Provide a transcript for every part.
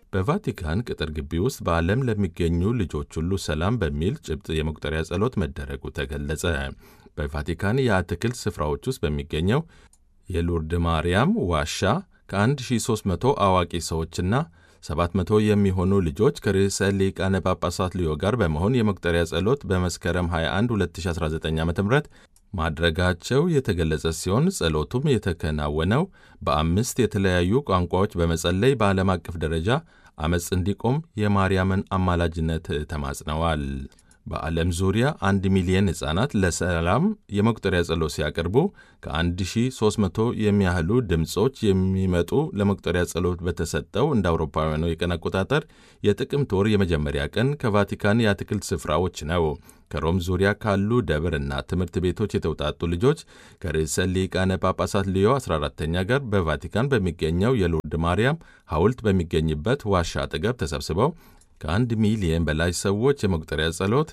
በቫቲካን ቅጥር ግቢ ውስጥ በዓለም ለሚገኙ ልጆች ሁሉ ሰላም በሚል ጭብጥ የመቁጠሪያ ጸሎት መደረጉ ተገለጸ። በቫቲካን የአትክልት ስፍራዎች ውስጥ በሚገኘው የሉርድ ማርያም ዋሻ ከ1300 አዋቂ ሰዎችና 700 የሚሆኑ ልጆች ከርዕሰ ሊቃነ ጳጳሳት ሊዮ ጋር በመሆን የመቁጠሪያ ጸሎት በመስከረም 21 2019 ዓ ም ማድረጋቸው የተገለጸ ሲሆን ጸሎቱም የተከናወነው በአምስት የተለያዩ ቋንቋዎች በመጸለይ በዓለም አቀፍ ደረጃ አመፅ እንዲቆም የማርያምን አማላጅነት ተማጽነዋል። በዓለም ዙሪያ አንድ ሚሊየን ሕፃናት ለሰላም የመቁጠሪያ ጸሎት ሲያቀርቡ ከ1300 የሚያህሉ ድምፆች የሚመጡ ለመቁጠሪያ ጸሎት በተሰጠው እንደ አውሮፓውያኑ የቀን አቆጣጠር የጥቅምት ወር የመጀመሪያ ቀን ከቫቲካን የአትክልት ስፍራዎች ነው። ከሮም ዙሪያ ካሉ ደብር እና ትምህርት ቤቶች የተውጣጡ ልጆች ከርዕሰ ሊቃነ ጳጳሳት ሊዮ 14ተኛ ጋር በቫቲካን በሚገኘው የሎርድ ማርያም ሐውልት በሚገኝበት ዋሻ አጠገብ ተሰብስበው ከአንድ ሚሊየን በላይ ሰዎች የመቁጠሪያ ጸሎት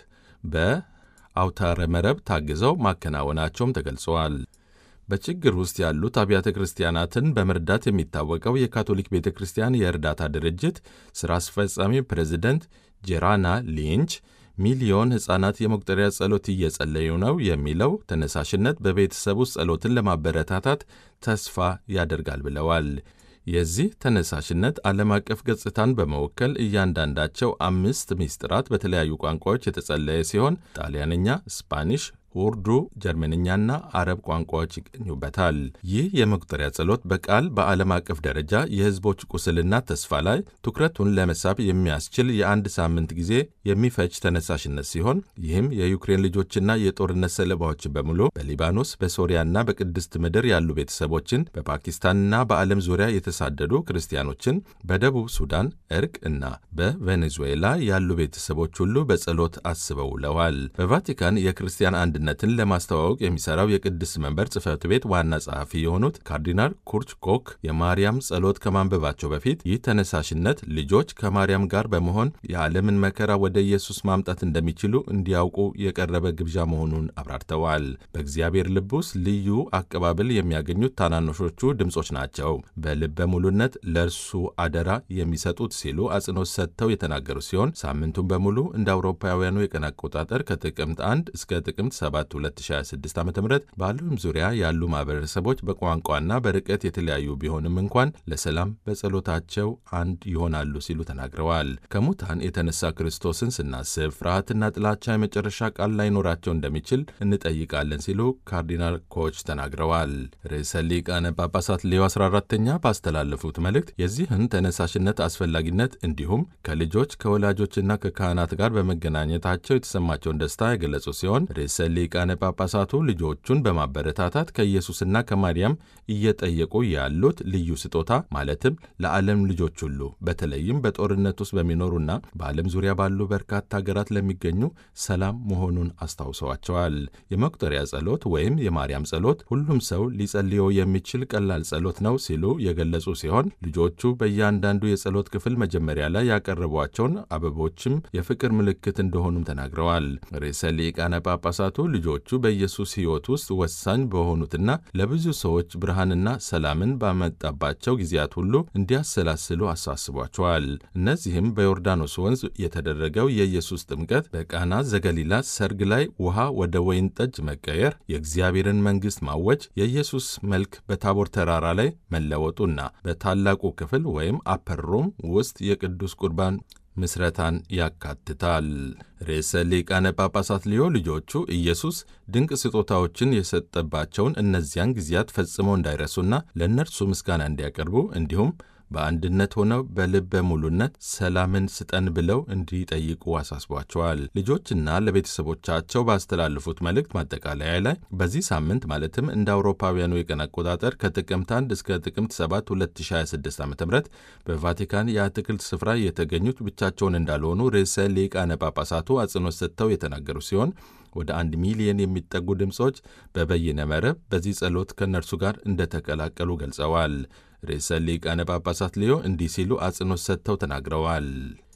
በአውታረ መረብ ታግዘው ማከናወናቸውም ተገልጸዋል። በችግር ውስጥ ያሉት አብያተ ክርስቲያናትን በመርዳት የሚታወቀው የካቶሊክ ቤተ ክርስቲያን የእርዳታ ድርጅት ሥራ አስፈጻሚ ፕሬዚደንት ጄራና ሊንች ሚሊዮን ሕፃናት የመቁጠሪያ ጸሎት እየጸለዩ ነው የሚለው ተነሳሽነት በቤተሰብ ውስጥ ጸሎትን ለማበረታታት ተስፋ ያደርጋል ብለዋል። የዚህ ተነሳሽነት ዓለም አቀፍ ገጽታን በመወከል እያንዳንዳቸው አምስት ምስጢራት በተለያዩ ቋንቋዎች የተጸለየ ሲሆን ጣሊያንኛ፣ ስፓኒሽ፣ ኡርዱ፣ ጀርመንኛና አረብ ቋንቋዎች ይገኙበታል። ይህ የመቁጠሪያ ጸሎት በቃል በዓለም አቀፍ ደረጃ የሕዝቦች ቁስልና ተስፋ ላይ ትኩረቱን ለመሳብ የሚያስችል የአንድ ሳምንት ጊዜ የሚፈጅ ተነሳሽነት ሲሆን ይህም የዩክሬን ልጆችና የጦርነት ሰለባዎችን በሙሉ በሊባኖስ በሶሪያና በቅድስት ምድር ያሉ ቤተሰቦችን፣ በፓኪስታንና በዓለም ዙሪያ የተሳደዱ ክርስቲያኖችን፣ በደቡብ ሱዳን እርቅ እና በቬኔዙዌላ ያሉ ቤተሰቦች ሁሉ በጸሎት አስበው ውለዋል። በቫቲካን የክርስቲያን አንድ ነትን ለማስተዋወቅ የሚሰራው የቅድስት መንበር ጽሕፈት ቤት ዋና ጸሐፊ የሆኑት ካርዲናል ኩርች ኮክ የማርያም ጸሎት ከማንበባቸው በፊት ይህ ተነሳሽነት ልጆች ከማርያም ጋር በመሆን የዓለምን መከራ ወደ ኢየሱስ ማምጣት እንደሚችሉ እንዲያውቁ የቀረበ ግብዣ መሆኑን አብራርተዋል። በእግዚአብሔር ልብ ውስጥ ልዩ አቀባበል የሚያገኙት ታናናሾቹ ድምፆች ናቸው። በልበ ሙሉነት ለእርሱ አደራ የሚሰጡት ሲሉ አጽንኦት ሰጥተው የተናገሩ ሲሆን ሳምንቱን በሙሉ እንደ አውሮፓውያኑ የቀን አቆጣጠር ከጥቅምት 1 እስከ ጥቅምት 7 2026 ዓ ም በዓለም ዙሪያ ያሉ ማህበረሰቦች በቋንቋና በርቀት የተለያዩ ቢሆንም እንኳን ለሰላም በጸሎታቸው አንድ ይሆናሉ ሲሉ ተናግረዋል። ከሙታን የተነሳ ክርስቶስን ስናስብ ፍርሃትና ጥላቻ የመጨረሻ ቃል ላይኖራቸው እንደሚችል እንጠይቃለን ሲሉ ካርዲናል ኮች ተናግረዋል። ርዕሰ ሊቃነ ጳጳሳት ሌዮ 14ተኛ ባስተላለፉት መልእክት የዚህን ተነሳሽነት አስፈላጊነት እንዲሁም ከልጆች ከወላጆችና ከካህናት ጋር በመገናኘታቸው የተሰማቸውን ደስታ የገለጹ ሲሆን ርዕሰ ሊቃነ ጳጳሳቱ ልጆቹን በማበረታታት ከኢየሱስና ከማርያም እየጠየቁ ያሉት ልዩ ስጦታ ማለትም ለዓለም ልጆች ሁሉ በተለይም በጦርነት ውስጥ በሚኖሩና በዓለም ዙሪያ ባሉ በርካታ ሀገራት ለሚገኙ ሰላም መሆኑን አስታውሰዋቸዋል። የመቁጠሪያ ጸሎት ወይም የማርያም ጸሎት ሁሉም ሰው ሊጸልየው የሚችል ቀላል ጸሎት ነው ሲሉ የገለጹ ሲሆን ልጆቹ በእያንዳንዱ የጸሎት ክፍል መጀመሪያ ላይ ያቀረቧቸውን አበቦችም የፍቅር ምልክት እንደሆኑም ተናግረዋል። ርዕሰ ሊቃነ ጳጳሳቱ ልጆቹ በኢየሱስ ሕይወት ውስጥ ወሳኝ በሆኑትና ለብዙ ሰዎች ብርሃንና ሰላምን ባመጣባቸው ጊዜያት ሁሉ እንዲያሰላስሉ አሳስቧቸዋል። እነዚህም በዮርዳኖስ ወንዝ የተደረገው የኢየሱስ ጥምቀት፣ በቃና ዘገሊላ ሰርግ ላይ ውሃ ወደ ወይን ጠጅ መቀየር፣ የእግዚአብሔርን መንግሥት ማወጅ፣ የኢየሱስ መልክ በታቦር ተራራ ላይ መለወጡና በታላቁ ክፍል ወይም አፐር ሩም ውስጥ የቅዱስ ቁርባን ምስረታን ያካትታል። ርዕሰ ሊቃነ ጳጳሳት ሊዮ ልጆቹ ኢየሱስ ድንቅ ስጦታዎችን የሰጠባቸውን እነዚያን ጊዜያት ፈጽመው እንዳይረሱና ለእነርሱ ምስጋና እንዲያቀርቡ እንዲሁም በአንድነት ሆነው በልበ ሙሉነት ሰላምን ስጠን ብለው እንዲጠይቁ አሳስቧቸዋል። ልጆችና ለቤተሰቦቻቸው ባስተላለፉት መልእክት ማጠቃለያ ላይ በዚህ ሳምንት ማለትም እንደ አውሮፓውያኑ የቀን አቆጣጠር ከጥቅምት 1 እስከ ጥቅምት 7 2026 ዓ ም በቫቲካን የአትክልት ስፍራ የተገኙት ብቻቸውን እንዳልሆኑ ርዕሰ ሊቃነ ጳጳሳቱ አጽንኦት ሰጥተው የተናገሩ ሲሆን ወደ አንድ ሚሊየን የሚጠጉ ድምፆች በበይነ መረብ በዚህ ጸሎት ከእነርሱ ጋር እንደተቀላቀሉ ገልጸዋል። ርዕሰ ሊቃነ ጳጳሳት ሊዮ እንዲህ ሲሉ አጽንኦት ሰጥተው ተናግረዋል።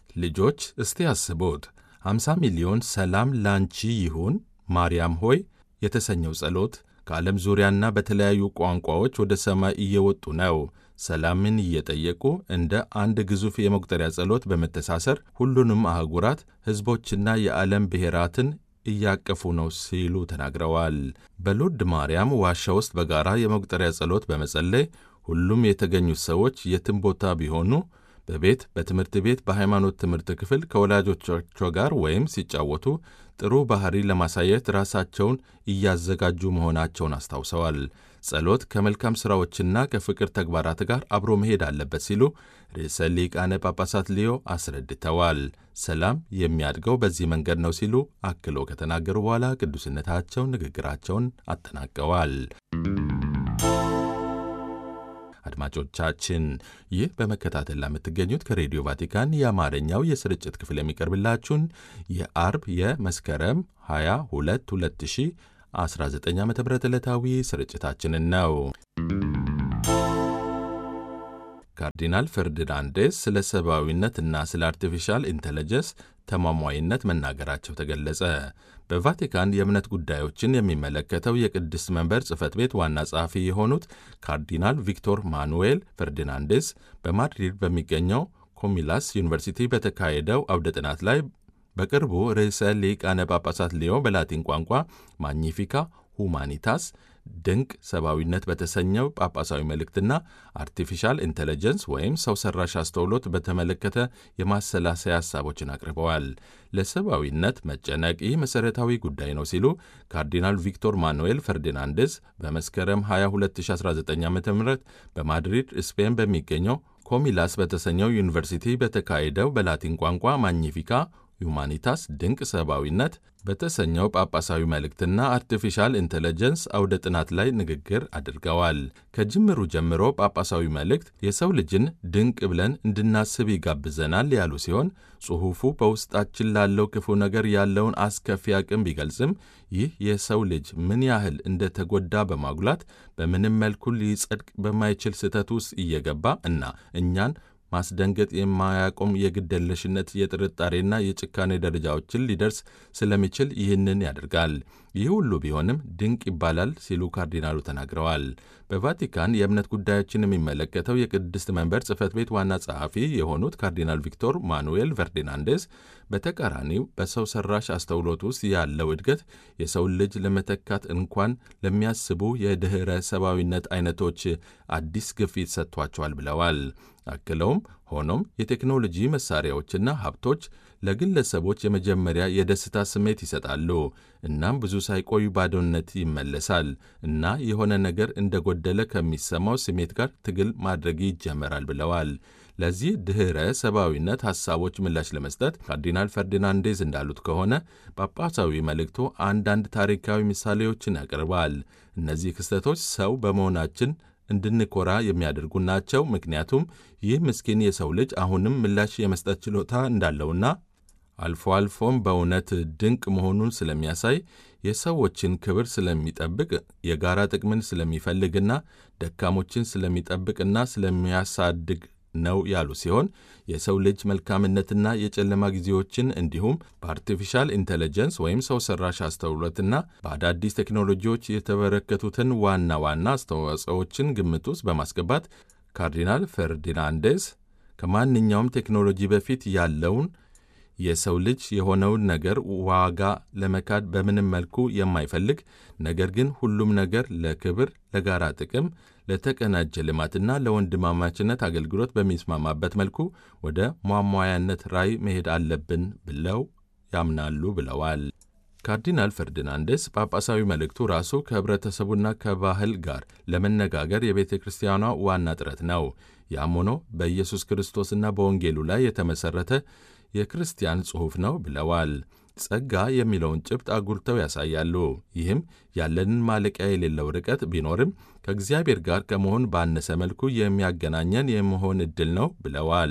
ልጆች እስቲ አስቡት 50 ሚሊዮን ሰላም ላንቺ ይሁን ማርያም ሆይ የተሰኘው ጸሎት ከዓለም ዙሪያና በተለያዩ ቋንቋዎች ወደ ሰማይ እየወጡ ነው። ሰላምን እየጠየቁ እንደ አንድ ግዙፍ የመቁጠሪያ ጸሎት በመተሳሰር ሁሉንም አህጉራት ሕዝቦችና የዓለም ብሔራትን እያቀፉ ነው ሲሉ ተናግረዋል። በሎርድ ማርያም ዋሻ ውስጥ በጋራ የመቁጠሪያ ጸሎት በመጸለይ ሁሉም የተገኙት ሰዎች የትም ቦታ ቢሆኑ በቤት፣ በትምህርት ቤት፣ በሃይማኖት ትምህርት ክፍል ከወላጆቻቸው ጋር ወይም ሲጫወቱ ጥሩ ባህሪ ለማሳየት ራሳቸውን እያዘጋጁ መሆናቸውን አስታውሰዋል። ጸሎት ከመልካም ሥራዎችና ከፍቅር ተግባራት ጋር አብሮ መሄድ አለበት ሲሉ ርዕሰ ሊቃነ ጳጳሳት ሊዮ አስረድተዋል። ሰላም የሚያድገው በዚህ መንገድ ነው ሲሉ አክሎ ከተናገሩ በኋላ ቅዱስነታቸው ንግግራቸውን አጠናቀዋል። አድማጮቻችን ይህ በመከታተል ለምትገኙት ከሬዲዮ ቫቲካን የአማርኛው የስርጭት ክፍል የሚቀርብላችሁን የአርብ የመስከረም 22 2019 ዓ ም ዕለታዊ ስርጭታችንን ነው። ካርዲናል ፈርዲናንዴስ ስለ ሰብአዊነትና ስለ አርቲፊሻል ኢንቴሊጀንስ ተሟሟይነት መናገራቸው ተገለጸ። በቫቲካን የእምነት ጉዳዮችን የሚመለከተው የቅድስት መንበር ጽሕፈት ቤት ዋና ጸሐፊ የሆኑት ካርዲናል ቪክቶር ማኑዌል ፈርዲናንዴስ በማድሪድ በሚገኘው ኮሚላስ ዩኒቨርሲቲ በተካሄደው አውደ ጥናት ላይ በቅርቡ ርዕሰ ሊቃነ ጳጳሳት ሊዮ በላቲን ቋንቋ ማግኒፊካ ሁማኒታስ ድንቅ ሰብአዊነት በተሰኘው ጳጳሳዊ መልእክትና አርቲፊሻል ኢንቴሊጀንስ ወይም ሰው ሰራሽ አስተውሎት በተመለከተ የማሰላሰያ ሀሳቦችን አቅርበዋል። ለሰብአዊነት መጨነቅ ይህ መሠረታዊ ጉዳይ ነው ሲሉ ካርዲናል ቪክቶር ማኑኤል ፈርዲናንዴዝ በመስከረም 22 2019 ዓ ም በማድሪድ ስፔን በሚገኘው ኮሚላስ በተሰኘው ዩኒቨርሲቲ በተካሄደው በላቲን ቋንቋ ማግኒፊካ ሁማኒታስ ድንቅ ሰብአዊነት በተሰኘው ጳጳሳዊ መልእክትና አርቲፊሻል ኢንቴሊጀንስ አውደ ጥናት ላይ ንግግር አድርገዋል። ከጅምሩ ጀምሮ ጳጳሳዊ መልእክት የሰው ልጅን ድንቅ ብለን እንድናስብ ይጋብዘናል ያሉ ሲሆን ጽሑፉ በውስጣችን ላለው ክፉ ነገር ያለውን አስከፊ አቅም ቢገልጽም ይህ የሰው ልጅ ምን ያህል እንደተጎዳ በማጉላት በምንም መልኩ ሊጸድቅ በማይችል ስህተት ውስጥ እየገባ እና እኛን ማስደንገጥ የማያቆም የግደለሽነት የጥርጣሬና የጭካኔ ደረጃዎችን ሊደርስ ስለሚችል ይህንን ያደርጋል። ይህ ሁሉ ቢሆንም ድንቅ ይባላል ሲሉ ካርዲናሉ ተናግረዋል። በቫቲካን የእምነት ጉዳዮችን የሚመለከተው የቅድስት መንበር ጽሕፈት ቤት ዋና ጸሐፊ የሆኑት ካርዲናል ቪክቶር ማኑኤል ፈርዲናንዴስ በተቃራኒው በሰው ሰራሽ አስተውሎት ውስጥ ያለው እድገት የሰውን ልጅ ለመተካት እንኳን ለሚያስቡ የድኅረ ሰብአዊነት አይነቶች አዲስ ግፊት ሰጥቷቸዋል ብለዋል። አክለውም ሆኖም የቴክኖሎጂ መሳሪያዎችና ሀብቶች ለግለሰቦች የመጀመሪያ የደስታ ስሜት ይሰጣሉ። እናም ብዙ ሳይቆዩ ባዶነት ይመለሳል እና የሆነ ነገር እንደጎደለ ከሚሰማው ስሜት ጋር ትግል ማድረግ ይጀመራል ብለዋል። ለዚህ ድኅረ ሰብአዊነት ሐሳቦች ምላሽ ለመስጠት ካርዲናል ፈርዲናንዴዝ እንዳሉት ከሆነ ጳጳሳዊ መልእክቱ አንዳንድ ታሪካዊ ምሳሌዎችን ያቀርባል። እነዚህ ክስተቶች ሰው በመሆናችን እንድንኮራ የሚያደርጉ ናቸው። ምክንያቱም ይህ ምስኪን የሰው ልጅ አሁንም ምላሽ የመስጠት ችሎታ እንዳለውና አልፎ አልፎም በእውነት ድንቅ መሆኑን ስለሚያሳይ የሰዎችን ክብር ስለሚጠብቅ የጋራ ጥቅምን ስለሚፈልግና ደካሞችን ስለሚጠብቅና ስለሚያሳድግ ነው ያሉ ሲሆን የሰው ልጅ መልካምነትና የጨለማ ጊዜዎችን እንዲሁም በአርቲፊሻል ኢንቴሊጀንስ ወይም ሰው ሰራሽ አስተውሎትና በአዳዲስ ቴክኖሎጂዎች የተበረከቱትን ዋና ዋና አስተዋጽኦዎችን ግምት ውስጥ በማስገባት ካርዲናል ፈርዲናንዴስ ከማንኛውም ቴክኖሎጂ በፊት ያለውን የሰው ልጅ የሆነውን ነገር ዋጋ ለመካድ በምንም መልኩ የማይፈልግ ነገር ግን ሁሉም ነገር ለክብር፣ ለጋራ ጥቅም፣ ለተቀናጀ ልማትና ለወንድማማችነት አገልግሎት በሚስማማበት መልኩ ወደ ሟሟያነት ራዕይ መሄድ አለብን ብለው ያምናሉ ብለዋል። ካርዲናል ፈርዲናንዴስ ጳጳሳዊ መልእክቱ ራሱ ከኅብረተሰቡና ከባህል ጋር ለመነጋገር የቤተ ክርስቲያኗ ዋና ጥረት ነው። ያም ሆኖ በኢየሱስ ክርስቶስና በወንጌሉ ላይ የተመሠረተ የክርስቲያን ጽሑፍ ነው ብለዋል። ጸጋ የሚለውን ጭብጥ አጉልተው ያሳያሉ። ይህም ያለንን ማለቂያ የሌለው ርቀት ቢኖርም ከእግዚአብሔር ጋር ከመሆን ባነሰ መልኩ የሚያገናኘን የመሆን ዕድል ነው ብለዋል።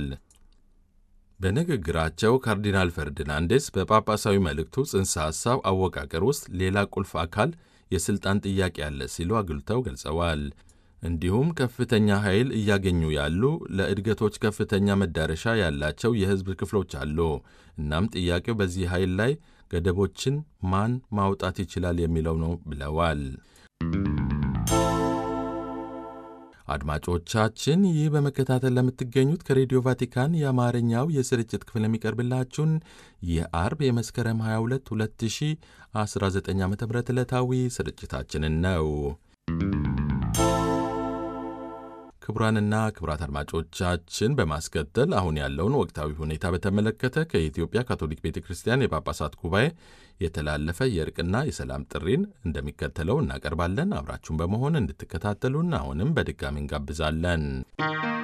በንግግራቸው ካርዲናል ፈርዲናንዴስ በጳጳሳዊ መልእክቱ ጽንሰ ሐሳብ አወቃቀር ውስጥ ሌላ ቁልፍ አካል የሥልጣን ጥያቄ አለ ሲሉ አጉልተው ገልጸዋል። እንዲሁም ከፍተኛ ኃይል እያገኙ ያሉ ለእድገቶች ከፍተኛ መዳረሻ ያላቸው የሕዝብ ክፍሎች አሉ። እናም ጥያቄው በዚህ ኃይል ላይ ገደቦችን ማን ማውጣት ይችላል የሚለው ነው ብለዋል። አድማጮቻችን ይህ በመከታተል ለምትገኙት ከሬዲዮ ቫቲካን የአማርኛው የስርጭት ክፍል የሚቀርብላችሁን የአርብ የመስከረም 22 2019 ዓ ም ዕለታዊ ስርጭታችንን ነው። ክቡራንና ክቡራት አድማጮቻችን በማስከተል አሁን ያለውን ወቅታዊ ሁኔታ በተመለከተ ከኢትዮጵያ ካቶሊክ ቤተ ክርስቲያን የጳጳሳት ጉባኤ የተላለፈ የእርቅና የሰላም ጥሪን እንደሚከተለው እናቀርባለን። አብራችሁን በመሆን እንድትከታተሉን አሁንም በድጋሚ እንጋብዛለን።